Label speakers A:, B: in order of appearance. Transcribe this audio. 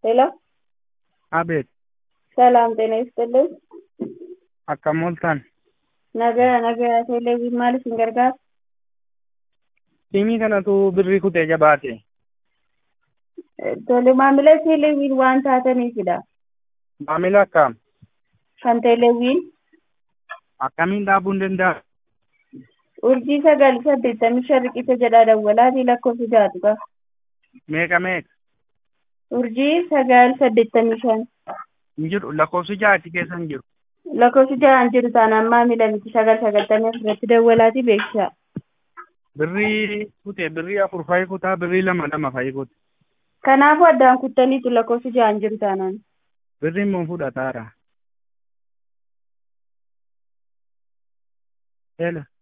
A: ሄሎ
B: አቤት
A: ሰላም ጤና ይስጥልኝ።
B: akkam ooltan
A: Nagaa nagaa teeleeviin maaliif hin gargaaru?
B: Siimii kanatu birrii kutee jabaate.
A: Tole maamila teeleeviin waan taataniifidha.
B: Maamila akkam
A: Kan teeleeviin
B: akkamiin dhaabuu hin danda'a?
A: urjii sagal saddeettamii shan riqicha jedhaa dawwalaatii lakkoofsi jaatu qaba.
B: Meeqa meeqa
A: Urjii sagal saddeettamii shan
B: hin jiru lakkoofsi jaati keessa hin jiru.
A: lakkoofsi jahaan jiru taanaan maamila miti sagal sagaltamii afurratti dawwalaatii beeksisaa.
B: Birrii kutee birrii afur fa'i kutaa birrii lama lama fa'i kute.
A: Kanaafuu addaan kuttaniitu lakkoofsi jahaan jiru taanaan.
B: Birriin mun fudhataara. Hello.